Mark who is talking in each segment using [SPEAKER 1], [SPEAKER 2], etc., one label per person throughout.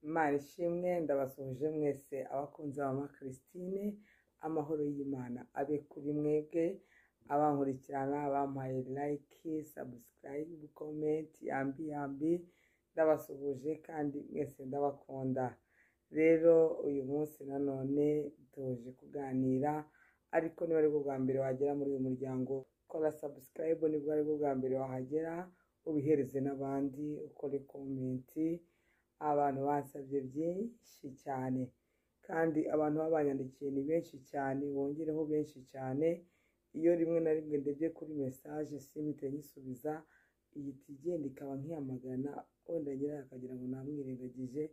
[SPEAKER 1] Imana ishimwe ndabasuhuje mwese abakunzi ba mama Christine, amahoro y'Imana abe kuri mwebwe, abankurikirana bampaye like, subscribe, comment, yambi yambi, ndabasuhuje kandi mwese ndabakunda. Rero uyu munsi nanone tuje kuganira, ariko niba aribwo bwa mbere wagera muri uyu muryango, kora subscribe nibwo aribwo bwa mbere wahagera, ubihereze n'abandi, ukore komenti, abantu bansabye byinshi cyane kandi abantu baba banyandikiye ni benshi cyane bongereho benshi cyane iyo rimwe na rimwe ndebye kuri mesaje simite nyisubiza ihita igenda ikaba nkiyamagana wenda nyirayo akagira ngo namwirengagije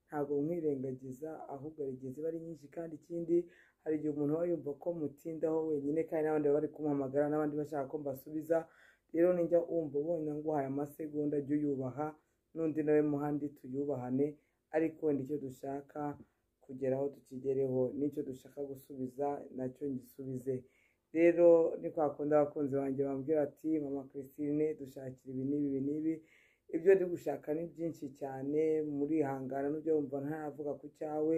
[SPEAKER 1] ntabwo mwirengagiza ahubwo arigihe ziba ari nyinshi kandi ikindi hari igihe umuntu aba yumva ko mutindaho wenyine kandi n'abandi baba bari kumuhamagara n'abandi bashaka ko mbasubiza rero nijya wumva ubonye nguhaye amasegonda jya uyubaha n'undi nawe muhandi tuyubahane ariko wenda icyo dushaka kugeraho tukigereho n'icyo dushaka gusubiza nacyo ngisubize rero ni kwa kundi abakunzi banjye bambwira ati mama christine dushakira ibi n'ibi ibi n'ibi ibyo ndi gushaka ni byinshi cyane murihangana n'ibyo wumva ntaravuga ku cyawe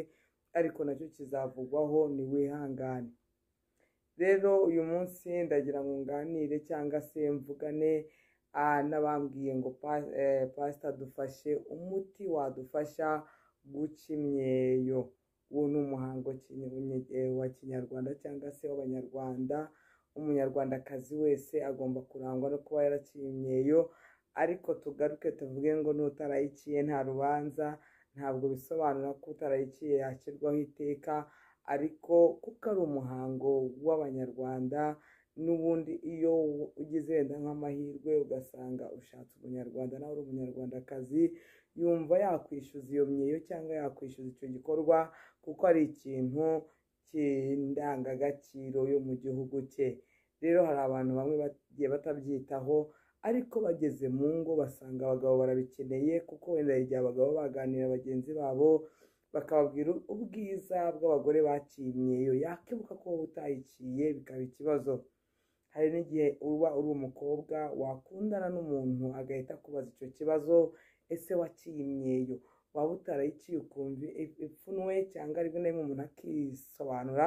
[SPEAKER 1] ariko nacyo kizavugwaho ni wihangane rero uyu munsi ndagira ngo nganire cyangwa se mvugane ah, n'abambwiye ngo pa- eh, pasita dufashe umuti wadufasha guca imyeyo uwo ni umuhango kinyi- unye- eh, wa kinyarwanda cyangwa se w'abanyarwanda umunyarwandakazi wese agomba kurangwa no kuba yaraciye imyeyo ariko tugaruke tuvuge ngo n'utarayiciye nta rubanza ntabwo bisobanura ko utarayiciye yashyirwaho iteka ariko kuko ari umuhango w'abanyarwanda n'ubundi iyo ugize wenda nk'amahirwe ugasanga ushatse umunyarwanda nawe uri umunyarwandakazi yumva yakwishyuza iyo myeyo cyangwa yakwishyuza icyo gikorwa kuko ari ikintu cy'indangagaciro yo mu gihugu cye rero hari abantu bamwe bagiye batabyitaho ariko bageze mu ngo basanga abagabo barabikeneye kuko wenda hari igihe abagabo baganira bagenzi babo bakababwira ubwiza bw'abagore baciye imyeyo yakibuka ko wowe utayiciye bikaba ikibazo hari n'igihe uba uri umukobwa wakundana n'umuntu agahita akubaza icyo kibazo ese waciye imyeyo waba utarayiciye ukumva ipfunwe cyangwa rimwe na rimwe umuntu akisobanura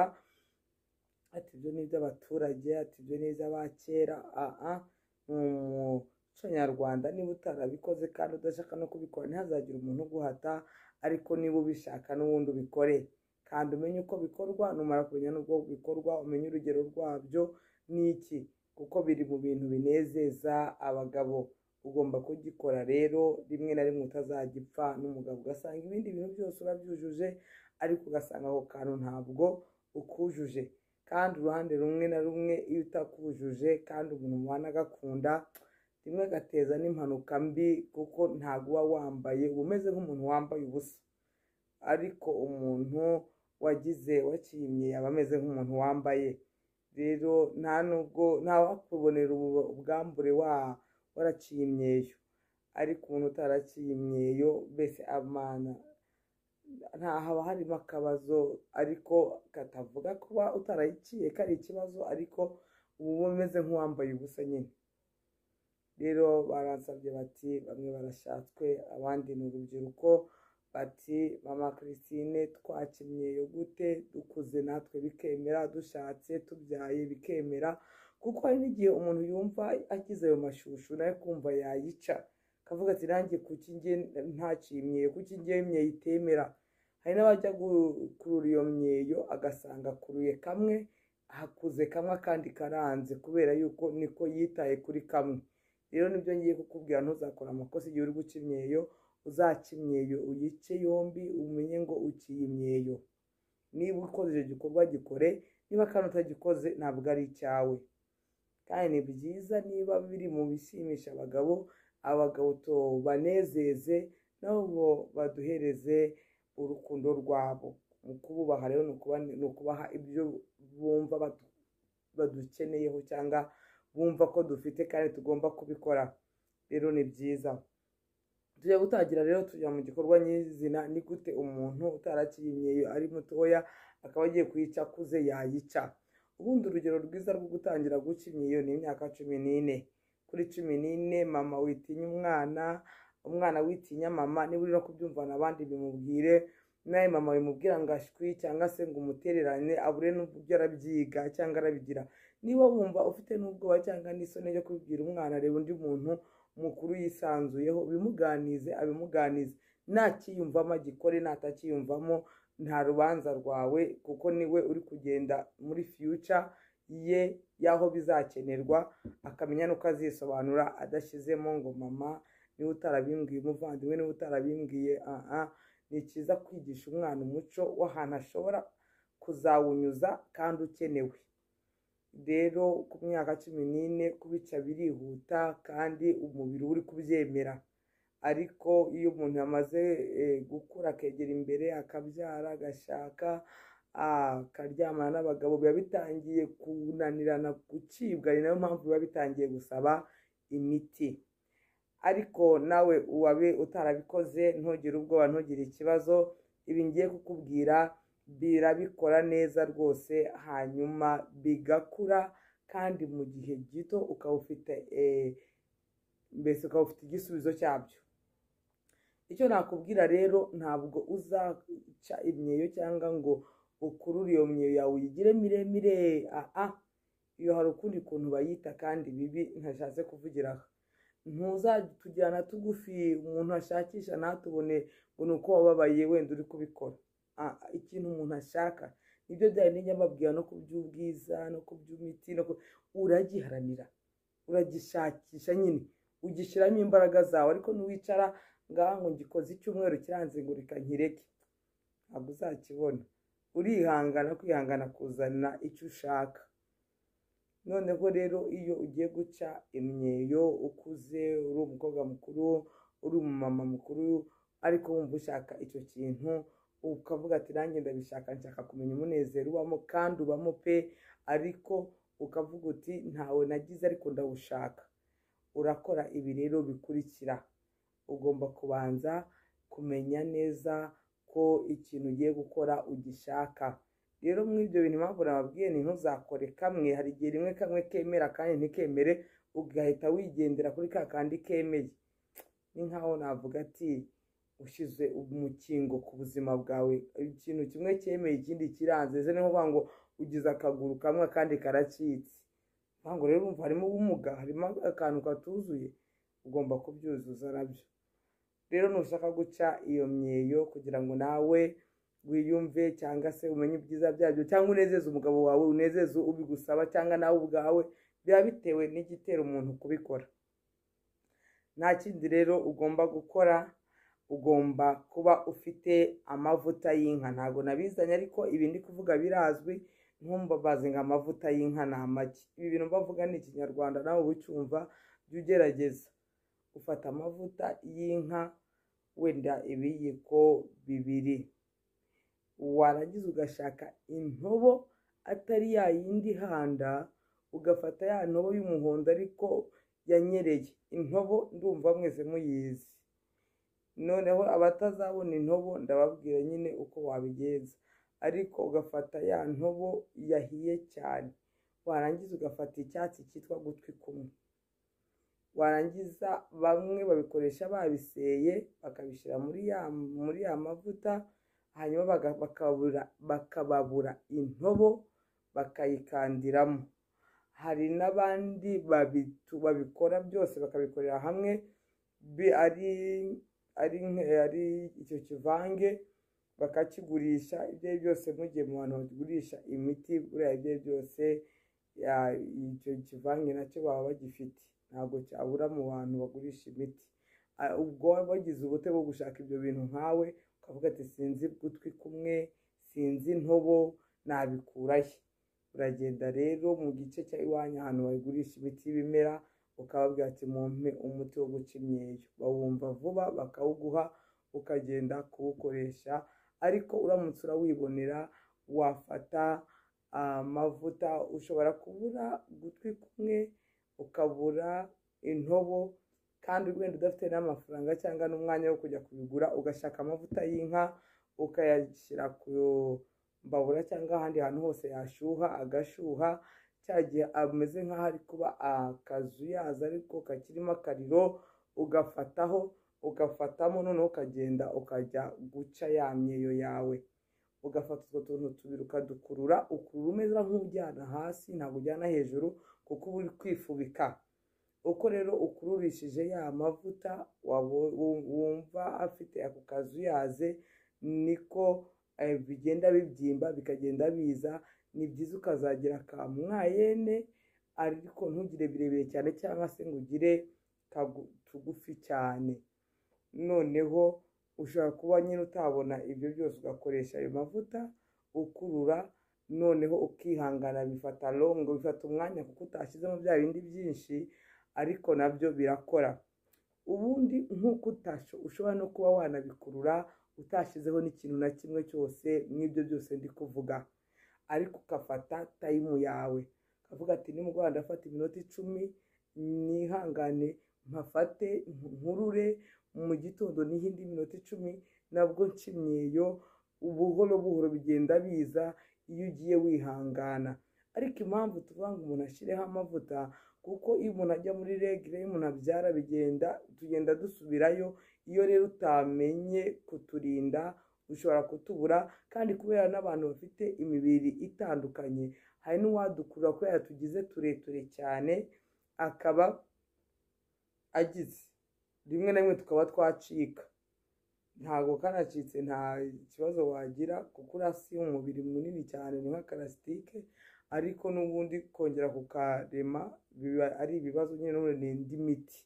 [SPEAKER 1] ati ibyo ni iby'abaturage ati ibyo ni iby'abakera aha ni umuco nyarwanda niba utarabikoze kandi udashaka no kubikora ntihazagire umuntu uguhata ariko niba ubishaka n'ubundi ubikore kandi umenye uko bikorwa numara kumenya n'ubwo bikorwa umenye urugero rwabyo ni iki kuko biri mu bintu binezeza abagabo ugomba kugikora rero rimwe na rimwe utazagipfa n'umugabo ugasanga ibindi bintu byose urabyujuje ariko ugasanga ako kantu ntabwo ukujuje kandi uruhande rumwe na rumwe iyo utakujuje kandi umuntu mubana agakunda rimwe agateza n'impanuka mbi kuko ntabwo uba wambaye uba umeze nk'umuntu wambaye ubusa ariko umuntu wagize wakimye aba ameze nk'umuntu wambaye rero nta nubwo ntawakubonera ubu- ubwambure wa waraciye imyeyo ariko umuntu utaraciye imyeyo mbese amana nta haba harimo akabazo ariko katavuga kuba utarayiciye kari ikibazo ariko uba umeze nk'uwambaye ubusa nyine rero baransabye bati bamwe barashatswe abandi ni urubyiruko bati mama christine twakimyeyo gute dukuze natwe bikemera dushatse tubyaye bikemera kuko hari n'igihe umuntu yumva akize ayo mashushu nawe kumva yayica akavuga ati nanjye kuki njye ntaciye imyeyo kuki njye imyeyo itemera hari n'abajya gukurura iyo myeyo agasanga akuruye kamwe hakuze kamwe akandi karanze kubera yuko niko yitaye kuri kamwe rero nibyo ngiye kukubwira ntuzakora amakosa igihe uri guca imyeyo uzaca imyeyo uyice yombi umenye ngo uciye imyeyo niba ukoze icyo gikorwa gikore niba kandi utagikoze ntabwo ari icyawe kandi ni byiza niba biri mu bishimisha abagabo abagabo tubanezeze nabo baduhereze urukundo rwabo mu kububaha rero ni ukuba- ni ukubaha ibyo bumva badu- badukeneyeho cyangwa bumva ko dufite kandi tugomba kubikora rero ni byiza tujya gutangira rero tujya mu gikorwa nyizina ni gute umuntu utaraciye imyeyo ari mutoya akaba agiye kuyica akuze yayica ubundi urugero rwiza rwo gutangira guca imyeyo ni imyaka cumi n'ine kuri cumi n'ine mama witinya umwana umwana witinya mama niba uri no kubyumvana abandi bimubwire nawe mama bimubwira ngo ashwi cyangwa se ngo umutererane abure n'ubwo arabyiga cyangwa arabigira niba wumva ufite n'ubwoba cyangwa n'isoni yo kubibwira umwana reba undi muntu mukuru yisanzuyeho ubimuganize abimuganize ntakiyumvamo agikore natacyiyumvamo nta rubanza rwawe kuko niwe uri kugenda muri fiyuca ye y'aho bizakenerwa akamenya n'uko azisobanura adashyizemo ngo mama niba utarabimbwiye umuvandimwe niba utarabimbwiye aha ni cyiza kwigisha umwana umuco w'ahantu ashobora kuzawunyuza kandi ukenewe rero ku myaka cumi n'ine kubica birihuta kandi umubiri uri kubyemera ariko iyo umuntu yamaze gukura akegera imbere akabyara agashaka akaryamana n'abagabo biba bitangiye kunanirana gucibwa ni nayo mpamvu biba bitangiye gusaba imiti ariko nawe uwabe utarabikoze ntugire ubwoba ntugire ikibazo ibi ngiye kukubwira birabikora neza rwose hanyuma bigakura kandi mu gihe gito ukaba ufite mbese ukaba ufite igisubizo cyabyo icyo nakubwira rero ntabwo uzaca imyeyo cyangwa ngo ukurure iyo myeyo yawe uyigire miremire aha iyo hari ukundi kuntu bayita kandi bibi ntashatse kuvugira aha ntuzatujyana tugufi umuntu ashakisha ntatubone ngo ni uko wababaye wenda uri kubikora ikintu umuntu ashaka nibyo byari n'inyamabwira no ku by'ubwiza no ku by'imiti uragiharanira uragishakisha nyine ugishyiramo imbaraga zawe ariko ntiwicara ngaha ngo ngikoze icyumweru kiranze ngo reka nkireke ntabwo uzakibona urihangana kwihangana kuzana icyo ushaka noneho rero iyo ugiye guca imyeyo ukuze uri umukobwa mukuru uri umumama mukuru ariko wumva ushaka icyo kintu ukavuga ati nanjye ndabishaka nshaka kumenya umunezero ubamo kandi ubamo pe ariko ukavuga uti ntawe nagize ariko ndawushaka urakora ibi rero bikurikira ugomba kubanza kumenya neza ko ikintu ugiye gukora ugishaka rero muri ibyo bintu impamvu nababwiye ni ntuzakore kamwe hari igihe rimwe kamwe kemera kandi ntikemere ugahita wigendera kuri ka kandi kemeye ni nkaho navuga ati ushyize umukingo ku buzima bwawe ikintu kimwe cyemeye ikindi kiranze ni nko ngo ugize akaguru kamwe akandi karacitse ntabwo rero umva harimo ubumuga harimo akantu katuzuye ugomba kubyuzuza nabyo rero nushaka guca iyo myeyo kugira ngo nawe wiyumve cyangwa se umenye ibyiza byabyo cyangwa unezeze umugabo wawe unezeze ubigusaba cyangwa nawe ubwawe biba bitewe n'igitera umuntu kubikora nta kindi rero ugomba gukora ugomba kuba ufite amavuta y'inka ntabwo nabizanye ariko ibi ndi kuvuga birazwi nkumbabazi ngo amavuta y'inka ni amagi ibi bintu mbavuga ni ikinyarwanda nawe ubicyumva jya ugerageza ufata amavuta y'inka wenda ibiyiko bibiri warangiza ugashaka intobo atari ya yindi ihanda ugafata ya ntobo y'umuhondo ariko yanyereye intobo ndumva mwese muyizi noneho abatazabona intobo ndababwira nyine uko wabigenza ariko ugafata ya ntobo yahiye cyane warangiza ugafata icyatsi cyitwa gutwi kumwe warangiza bamwe babikoresha babiseye bakabishyira muri ya muri ya mavuta hanyuma bakababura intobo bakayikandiramo hari n'abandi babikora byose bakabikorera hamwe ari icyo kivange bakakigurisha ibyo ari byose mugiye mu bantu bagurisha imiti buriya ibyo ari byose icyo kivange nacyo baba bagifite ntabwo cyabura mu bantu bagurisha imiti ubwo bagize ubute bwo gushaka ibyo bintu nkawe ukavuga ati sinzi gutwi kumwe sinzi intobo nabikurahe uragenda rero mu gice cya iwanyu ahantu bagurisha imiti y'ibimera ukababwira ati mumpe umuti wo guca imyeyo bawumva vuba bakawuguha ukagenda kuwukoresha ariko uramutse urawibonera wafata amavuta ushobora kubura gutwi kumwe ukabura intobo kandi wenda udafite n'amafaranga cyangwa n'umwanya wo kujya kubigura ugashaka amavuta y'inka ukayashyira ku mbabura cyangwa ahandi hantu hose yashyuha agashyuha cya gihe ameze nk'aho ari kuba akazu yaza ariko kakirimo akariro ugafataho ugafatamo noneho ukagenda ukajya guca ya myeyo yawe ugafata utwo tuntu tubiri ukadukurura ukurura umeze nk'ujyana hasi ntabwo ujyana hejuru kuko uba uri kwifubika uko rero ukururishije ya mavuta wabo- wum- wumva afite ako kazi uyaze niko eh, bigenda bibyimba bikagenda biza ni byiza ukazagira ka mwayene ariko ntugire birebire cyane cyangwa se ngo ugire kagu- tugufi cyane noneho ushobora kuba nyine utabona ibyo byose ugakoresha ayo mavuta ukurura noneho ukihangana bifata longo bifata umwanya kuko utashyizemo bya bindi byinshi ariko nabyo birakora ubundi nk'uko utasho ushobora no kuba wanabikurura utashyizeho n'ikintu na kimwe cyose n'ibyo byose ndi kuvuga ariko ugafata tayimu yawe ukavuga ati nimugoroba ndafata iminota icumi nihangane mpafate nkurure mu gitondo n'iyindi minota icumi nabwo nshimyeyo buhoro buhoro bigenda biza iyo ugiye wihangana ariko impamvu tuvuga ngo umuntu ashyireho amavuta kuko iyo umuntu ajya muri regire iyo umuntu abyara bigenda tugenda dusubirayo iyo rero utamenye kuturinda ushobora kutubura kandi kubera n'abantu bafite imibiri itandukanye hari n'uwadukurura kubera tugize tureture cyane akaba agize rimwe na rimwe tukaba twacika ntabwo kanacitse nta kibazo wagira kuko urasi umubiri munini cyane ni nk'akarasitike ariko n'ubundi kongera kukarema biba ari ibibazo nyine n'ubundi ni indi miti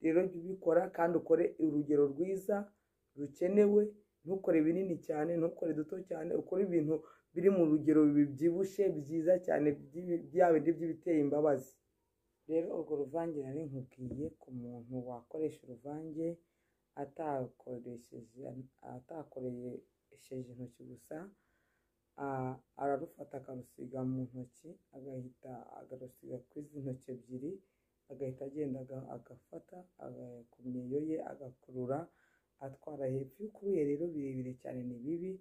[SPEAKER 1] rero jya ubikora kandi ukore urugero rwiza rukenewe ntukore binini cyane ntukore duto cyane ukore ibintu biri mu rugero bibyibushye byiza cyane by'ibi- bya bindi by'ibiteye imbabazi rero urwo ruvange nari nkubwiye ku muntu wakoresha uruvange atakoresheje atakoresheje intoki gusa a- ararufata akarusiga mu ntoki agahita agarusiga ku izi ntoki ebyiri agahita agenda aga- agafata aga- ku myeyo ye agakurura atwara hepfo iyo ukuruye rero birebire cyane ni bibi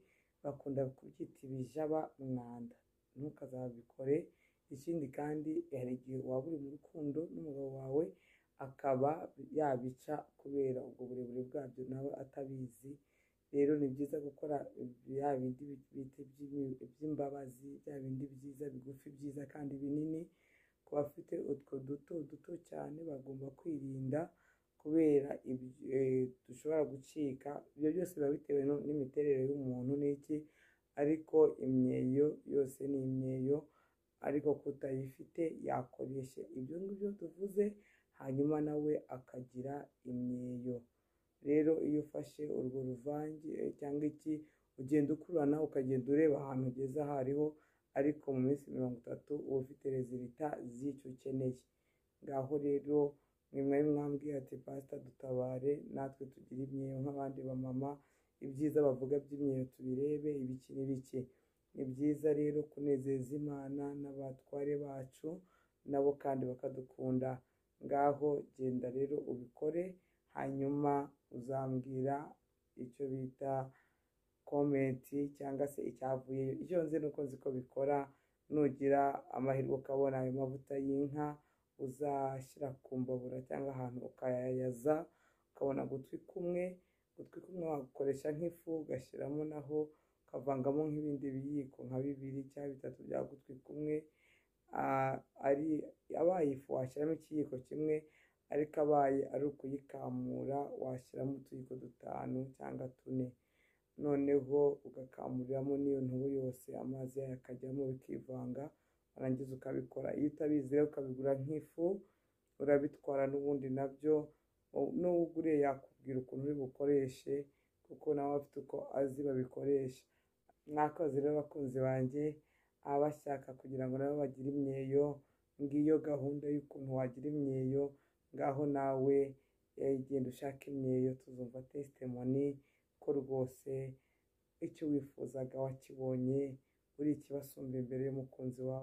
[SPEAKER 1] bakunda kubyita ibijaba mwanda ntukazabikore ikindi kandi hari igihe waba uri mu rukundo n'umugabo wawe akaba yabica kubera ubwo burebure bwabyo nawe atabizi rero ni byiza gukora bya bindi bita iby'imi- by'imbabazi bya bindi byiza bigufi byiza kandi binini ku bafite utwo duto duto cyane bagomba kwirinda kubera ibyo- eh, dushobora gucika ibyo byose biba bitewe no- n'imiterere y'umuntu n'iki ariko imyeyo yose ni imyeyo ariko kutayifite yakoresha ibyo ngibyo tuvuze hanyuma nawe akagira imyeyo rero iyo ufashe urwo ruvange cyangwa iki ugenda ukurana ukagenda ureba ahantu ugeze aho ariho ariko mu minsi mirongo itatu uba ufite rezilita z'icyo ukeneye ngaho rero ni mwari mwambwiye ati pasita dutabare natwe tugire imyeyo nk'abandi bamama ibyiza bavuga by'imyeyo tubirebe ibiki n'ibiki ni byiza rero kunezeza imana n'abatware bacu nabo kandi bakadukunda ngaho genda rero ubikore hanyuma uzambwira icyo bita komenti cyangwa se icyavuyeyo icyo nzi ni uko nzi ko bikora nugira amahirwe ukabona ayo mavuta y'inka uzashyira ku mbabura cyangwa ahantu ukayayaza ukabona gutwi kumwe gutwi kumwe wagukoresha nk'ifu ugashyiramo naho ukavangamo nk'ibindi biyiko nka bibiri cyangwa bitatu bya gutwi kumwe Ah, ari abaye ifu washyiramo ikiyiko kimwe ariko abaye ari ukuyikamura washyiramo utuyiko dutanu cyangwa tune noneho ugakamuriramo n'iyo ntubu yose amazi yayo akajyamo bikivanga warangiza ukabikora iyo utabizi rero ukabigura nk'ifu urabitwara n'ubundi nabyo u- n'uwo uguriye yakubwira ukuntu uri bukoreshe kuko nawe afite uko azi babikoresha mwakoze rero abakunzi banjye ababa bashaka kugira ngo nabo bagire imyeyo ngiyo gahunda y'ukuntu wagira imyeyo ngaho nawe eh, genda ushaka imyeyo tuzumva testimoni ko rwose icyo wifuzaga wakibonye uri ikibasumba imbere y'umukunzi wawe